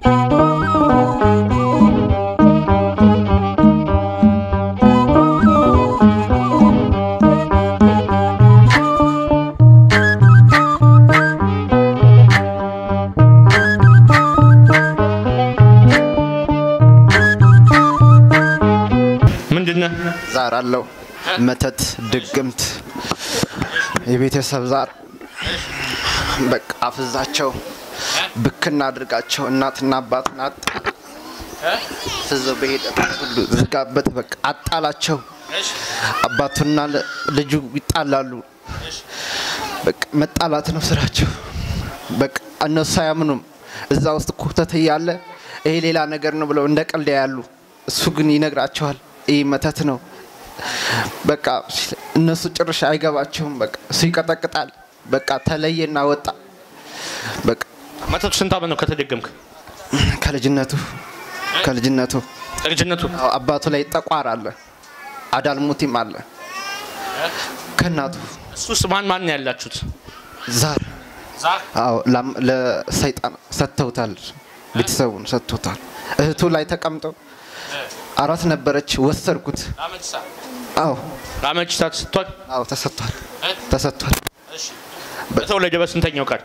ምንድነው? ዛር አለው መተት፣ ድግምት፣ የቤተሰብ ዛር በቃ አፍዛቸው ብክና አድርጋቸው እናትና አባትን አጣ ፍዘው በሄደበት ሁሉ ዝጋበት። በቃ አጣላቸው። አባቱና ል- ልጁ ይጣላሉ። በቃ መጣላት ነው ስራቸው። በቃ እነሱ አያምኑም። እዛ ውስጥ ኩተት እያለ ይሄ ሌላ ነገር ነው ብለው እንደ ቀልድ ያሉ፣ እሱ ግን ይነግራቸዋል። ይህ መተት ነው። በቃ እነሱ ጭርሽ አይገባቸውም። በቃ እሱ ይቀጠቅጣል። በቃ ተለየና ወጣ። በቃ መተቱ ስንት ዓመት ነው ከተደገምክ? ከልጅነቱ ከልጅነቱ ልጅነቱ አዎ፣ አባቱ ላይ ጠቋር አለ፣ አዳልሙቲም አለ። ከእናቱ እሱስ ማን ማን ነው ያላችሁት? ዛር ዛር አዎ ላም- ለሰይጣን ሰጥተውታል። ቤተሰቡን ሰጥቶታል። እህቱ ላይ ተቀምጠው አራት ነበረች፣ ወሰድኩት። አዎ ለአመቺሳ ተሰጥቷል። አዎ ተሰጥቷል፣ ተሰጥቷል። በተወለደ በስንተኛው ቀን?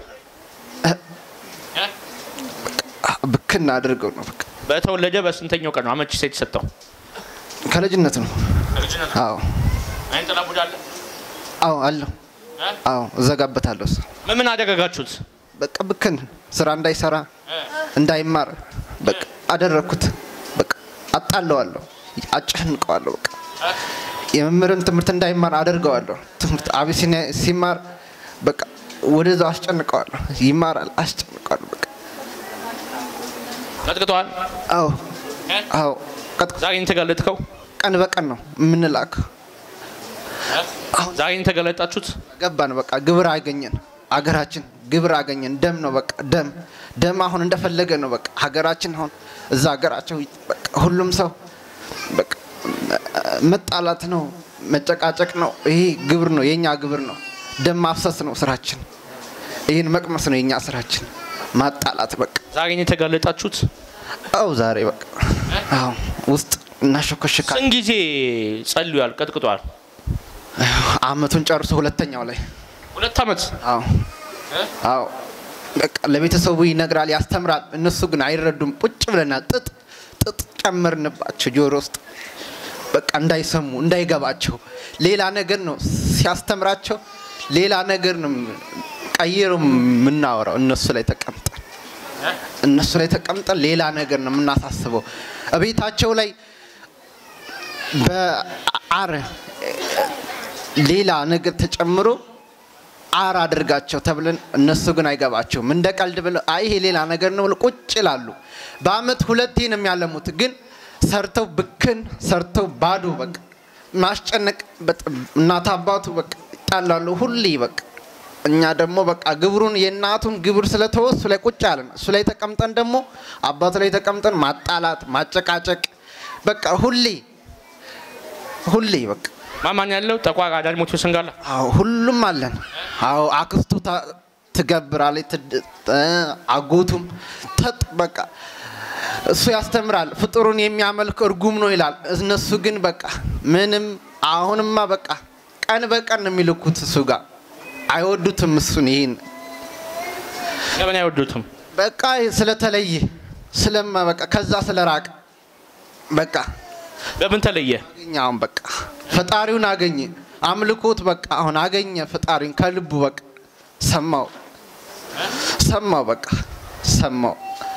ብክና አድርገው ነው በቃ በተወለደ በስንተኛው ቀን ነው አመቺሳ የተሰጠው? ከልጅነት ነው። አዎ አይን ጥላ ቡዳ አለ? አዎ አለው። አዎ እዘጋበታለሁ። እሱ ምን ምን አደረጋችሁት? በቃ ብክን ስራ እንዳይሰራ እንዳይማር በቃ አደረግኩት። በቃ አጣለዋለሁ፣ አጨንቀዋለሁ። በቃ የመምህርን ትምህርት እንዳይማር አደርገዋለሁ። ትምህርት አቢሲኒያ ሲማር በቃ ወደዛው አስጨንቀዋለሁ። ይማራል፣ አስጨንቀዋለሁ። በቃ ቀጥቅጠዋል። አዎ አዎ ቀጥ- ዛሬ ነው የተጋለጥከው? ቀን በቀን ነው የምንላክ። ዛሬ ነው የተጋለጣችሁት? ገባን በቃ ግብር አገኘን። አገራችን ግብር አገኘን። ደም ነው በቃ ደም ደም አሁን እንደፈለገ ነው በቃ ሀገራችን አሁን እዛ ሀገራቸው በቃ ሁሉም ሰው በቃ መጣላት ነው መጨቃጨቅ ነው። ይሄ ግብር ነው የኛ ግብር ነው። ደም ማፍሰስ ነው ስራችን። ይህን መቅመስ ነው የኛ ስራችን። ማጣላት በቃ ዛሬ ነው የተጋለጣችሁት? አው ዛሬ በቃ አዎ ውስጥ እናሾከሽካል። ስንት ጊዜ ጸልዩአል? ቀጥቅጠዋል? አመቱን ጨርሶ ሁለተኛው ላይ ሁለት ዓመት አዎ አዎ በቃ ለቤተሰቡ ይነግራል፣ ያስተምራል። እነሱ ግን አይረዱም። ቁጭ ብለናል። ጥጥ ጥጥ ጨመርንባቸው ጆሮ ውስጥ በቃ እንዳይሰሙ እንዳይገባቸው ሌላ ነገር ነው ሲያስተምራቸው፣ ሌላ ነገር ነው ቀይሮ የምናወራው እነሱ ላይ ተቀምጠን እነሱ ላይ ተቀምጠን ሌላ ነገር ነው የምናሳስበው። እቤታቸው ላይ በአር ሌላ ነገር ተጨምሮ አር አድርጋቸው ተብለን እነሱ ግን አይገባቸውም። እንደ ቀልድ ብለው አይ ይሄ ሌላ ነገር ነው ብለው ቁጭ ይላሉ። በአመት ሁለቴ ነው የሚያለሙት። ግን ሰርተው ብክን ሰርተው ባዶ በቃ ማስጨነቅ በጥ- እናት አባቱ በቃ ይጣላሉ ሁሌ በቃ እኛ ደግሞ በቃ ግብሩን የእናቱን ግብር ስለተወ እሱ ላይ ቁጭ አለን። እሱ ላይ ተቀምጠን ደግሞ አባቱ ላይ ተቀምጠን ማጣላት ማጨቃጨቅ በቃ ሁሌ ሁሌ በቃ ማን ማን ያለው? ጠቋር፣ አዳልሞት፣ ሰንጋላ አዎ ሁሉም አለን። አዎ አክስቱ ታ- ትገብራለች፣ ትድ- እ- አጎቱም ተጥ በቃ እሱ ያስተምራል። ፍጡሩን የሚያመልክ እርጉም ነው ይላል። እነሱ ግን በቃ ምንም አሁንማ በቃ ቀን በቀን ነው የሚልኩት እሱ ጋር አይወዱትም። እሱን ይህን ለምን አይወዱትም? በቃ ስለተለየ ስለማ በቃ ከዛ ስለራቀ በቃ በምን ተለየ? አገኘ አሁን በቃ ፈጣሪውን አገኘ። አምልኮት በቃ አሁን አገኘ ፈጣሪውን ከልቡ በቃ ሰማው ሰማው በቃ ሰማው።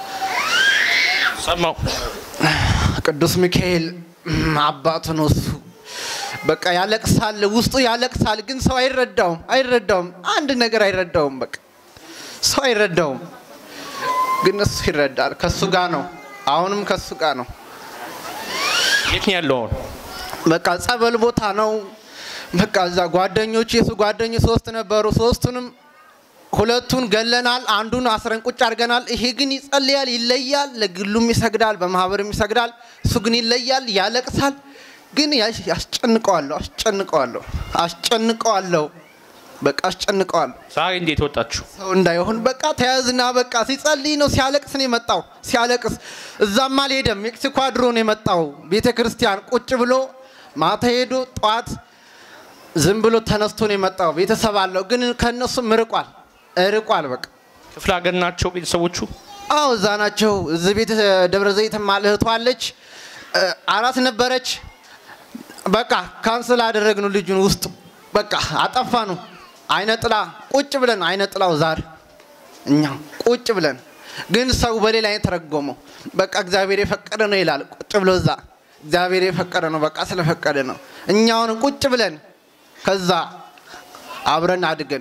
ሰማው። ቅዱስ ሚካኤል እም፣ አባቱ ነው እሱ። በቃ ያለቅሳል፣ ውስጡ ያለቅሳል፣ ግን ሰው አይረዳውም አይረዳውም። አንድ ነገር አይረዳውም። በቃ ሰው አይረዳውም፣ ግን እሱ ይረዳል። ከሱ ጋር ነው፣ አሁንም ከሱ ጋር ነው። የት ነው ያለው አሁን? በቃ ጸበል ቦታ ነው። በቃ እዛ ጓደኞች የሱ ጓደኞች ሶስት ነበሩ። ሶስቱንም ሁለቱን ገለናል፣ አንዱን አስረን ቁጭ አድርገናል። ይሄ ግን ይጸልያል፣ ይለያል፣ ለግሉም ይሰግዳል፣ በማህበርም ይሰግዳል። እሱ ግን ይለያል፣ ያለቅሳል። ግን ያሽ- ያስጨንቀዋለሁ፣ አስጨንቀዋለሁ፣ አስጨንቀዋለሁ። በቃ አስጨንቀዋል። ዛሬ እንዴት ወጣችሁ? ሰው እንዳይሆን በቃ ተያዝና በቃ ሲጸልይ ነው ሲያለቅስ ነው የመጣው። ሲያለቅስ እዛም አልሄደም። ሜክሲኮ አድሮ ነው የመጣው። ቤተ ክርስቲያን ቁጭ ብሎ ማታ ሄዶ ጠዋት ዝም ብሎ ተነስቶ ነው የመጣው። ቤተሰብ አለው ግን ከእነሱም ርቋል ርቋል። በቃ ክፍለ ሀገር ናቸው ቤተሰቦቹ። አዎ እዛ ናቸው። እዚህ ቤት ደብረ ዘይት እህቷ አለች። እ፣ አራት ነበረች። በቃ ካንስል አደረግነው ልጁን ውስጡ በቃ አጠፋ ነው። አይነ ጥላ ቁጭ ብለን አይነ ጥላው ዛር እኛ ቁጭ ብለን ግን ሰው በሌላ አይነት ተረጎመው። በቃ እግዚአብሔር የፈቀደ ነው ይላል። ቁጭ ብሎ እዛ እግዚአብሔር የፈቀደ ነው በቃ ስለፈቀደ ነው። እኛውን ቁጭ ብለን ከዛ አብረን አድገን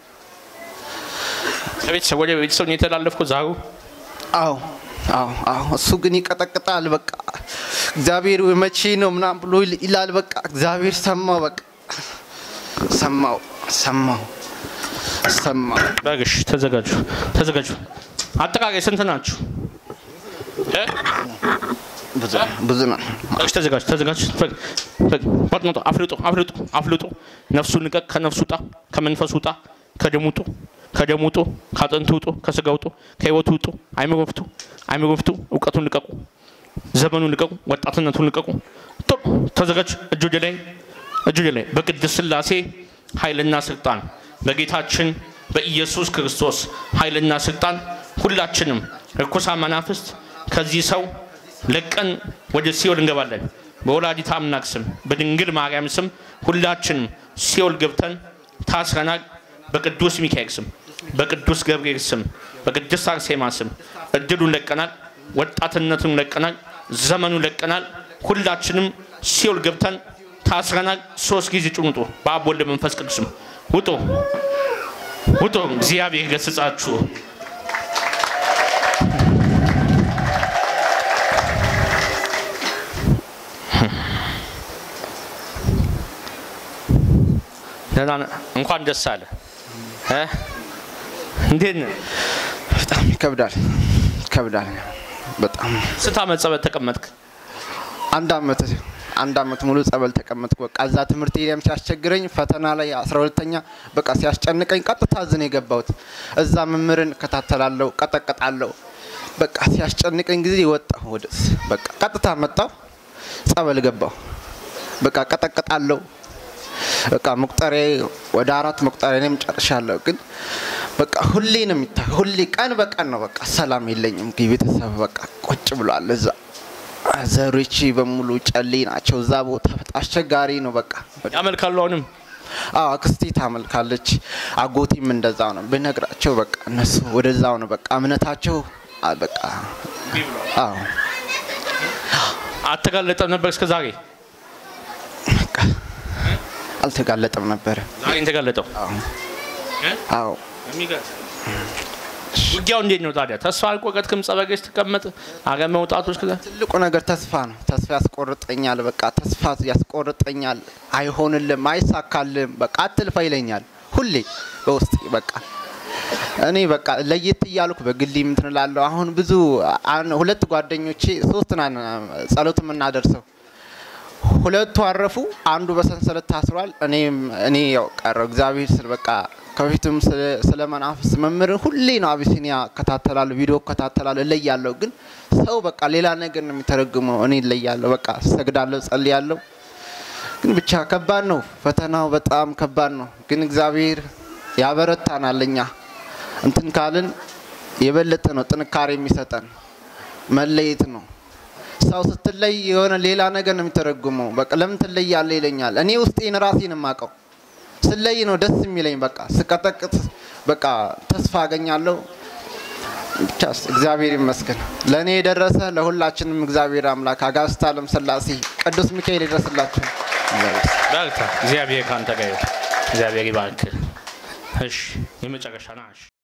ከቤተሰብ ወደ ቤተሰብ ነው የተላለፍኩት። ዛሩ አዎ አዎ አዎ እሱ ግን ይቀጠቅጣል። በቃ እግዚአብሔር መቼ ነው ምናምን ብሎ ይል- ይላል። በቃ እግዚአብሔር ሰማው። በቃ ሰማው ሰማው ሰማው። በግሽ ተዘጋጁ፣ ተዘጋጁ። አጠቃላይ ስንት ናችሁ? እ? ብዙ ብዙ ነው። እሺ ተዘጋጅ ተዘጋጅ። ፈግ ፈግ ፈጥኖ አፍልጦ አፍልጦ አፍልጦ ነፍሱ ንቀቅ፣ ከነፍሱ ውጣ፣ ከመንፈሱ ውጣ፣ ከደሙ ውጡ፣ ከደሙ ውጡ፣ ከአጥንቱ ውጡ፣ ከስጋ ውጡ፣ ከህይወቱ ውጡ። አይምሮ ፍቱ፣ አይምሮ ፍቱ። እውቀቱን ልቀቁ፣ ዘመኑን ልቀቁ፣ ወጣትነቱን ልቀቁ። ቶሎ ተዘጋጅ። እጅ ወደ ላይ፣ እጅ ወደ ላይ። በቅድስት ሥላሴ ኃይልና ስልጣን በጌታችን በኢየሱስ ክርስቶስ ኃይልና ስልጣን ሁላችንም ርኩሳን መናፍስት ከዚህ ሰው ለቀን ወደ ሲኦል እንገባለን። በወላዲተ አምላክ ስም በድንግል ማርያም ስም ሁላችንም ሲኦል ገብተን ታስረናል። በቅዱስ ሚካኤል ስም፣ በቅዱስ ገብርኤል ስም፣ በቅድስት አርሴማ ስም እድሉን ለቀናል። ወጣትነቱን ለቀናል። ዘመኑን ለቀናል። ሁላችንም ሲኦል ገብተን ታስረናል። ሶስት ጊዜ ጭኑጡ። በአብ ወልድ መንፈስ ቅዱስም ውጡ፣ ውጡ። እግዚአብሔር ገስጻችሁ። ደህና ነህ? እንኳን ደስ አለ። እ? እንዴት ነህ? በጣም ይከብዳል ይከብዳል። በጣም ስንት ዓመት ጸበል ተቀመጥክ? አንድ አመት አንድ አመት ሙሉ ጸበል ተቀመጥኩ። በቃ እዛ ትምህርት ሄደም ሲያስቸግረኝ ፈተና ላይ አስራ ሁለተኛ በቃ ሲያስጨንቀኝ ቀጥታ ዝን የገባሁት እዛ መምህርን እከታተላለሁ፣ ቀጠቀጣለሁ። በቃ ሲያስጨንቀኝ ጊዜ ወጣሁ ወደ በቃ ቀጥታ መጣሁ፣ ጸበል ገባሁ። በቃ ቀጠቀጣለሁ። በቃ መቁጠሪያ ወደ አራት መቁጠሪያ እኔም ጨርሻለሁ። ግን በቃ ሁሌ ነው የሚታ ሁሌ ቀን በቀን ነው በቃ ሰላም የለኝም። ቤተሰብ በቃ ቁጭ ብሏል እዛ ዘሮቼ በሙሉ ጨሌ ናቸው። እዛ ቦታ በጣም አስቸጋሪ ነው። በቃ ያመልካሉ አሁንም አዎ አክስቴ ታመልካለች፣ አጎቴም እንደዛው ነው። ብነግራቸው በቃ እነሱ ወደዛው ነው በቃ እምነታቸው አ- በቃ አዎ አልተጋለጠም ነበር እስከ ዛሬ። በቃ አልተጋለጠም ነበረ። ዛሬ የተጋለጠው አዎ እ? አዎ ውጊያው እንዴት ነው ታዲያ? ተስፋ አልቆረጥክም? ጸበል ቤት ስትቀመጥ አገ መውጣቱ እስከዛ ትልቁ ነገር ተስፋ ነው። ተስፋ ያስቆርጠኛል። በቃ ተስፋ ያስቆርጠኛል። አይሆንልም፣ አይሳካልም፣ በቃ አትልፋ ይለኛል ሁሌ በውስጥ በቃ እኔ በቃ ለየት እያልኩ በግሌ እንትን እላለሁ። አሁን ብዙ አን- ሁለት ጓደኞቼ ሶስት ናን ጸሎት የምናደርሰው ሁለቱ አረፉ፣ አንዱ በሰንሰለት ታስሯል። እኔም እኔ ያው ቀረው እግዚአብሔር ስል በቃ ከፊትም ስለ- ስለ መናፍስ መምህርን ሁሌ ነው አቢሲኒያ እከታተላለሁ፣ ቪዲዮ እከታተላለሁ፣ እለያለሁ። ግን ሰው በቃ ሌላ ነገር ነው የሚተረጉመው። እኔ እለያለሁ፣ በቃ ሰግዳለሁ፣ ጸልያለሁ። ግን ብቻ ከባድ ነው፣ ፈተናው በጣም ከባድ ነው። ግን እግዚአብሔር ያበረታናል። እኛ እንትን ካልን የበለጠ ነው ጥንካሬ የሚሰጠን መለየት ነው። ሰው ስትለይ የሆነ ሌላ ነገር ነው የሚተረጉመው። በቃ ለምን ትለያለህ ይለኛል። እኔ ውስጤን ራሴን የማውቀው ስለይ ነው ደስ የሚለኝ። በቃ ስቀጠቅጥ በቃ ተስፋ አገኛለሁ። ብቻ እግዚአብሔር ይመስገን ለእኔ የደረሰ ለሁላችንም እግዚአብሔር አምላክ አጋዕዝተ ዓለም ሥላሴ ቅዱስ ሚካኤል ይድረስላችሁ። እግዚአብሔር በርታ። እግዚአብሔር ከአንተ ጋር ይሁን። እግዚአብሔር ይባርክ። እሺ የመጨረሻ ና እሺ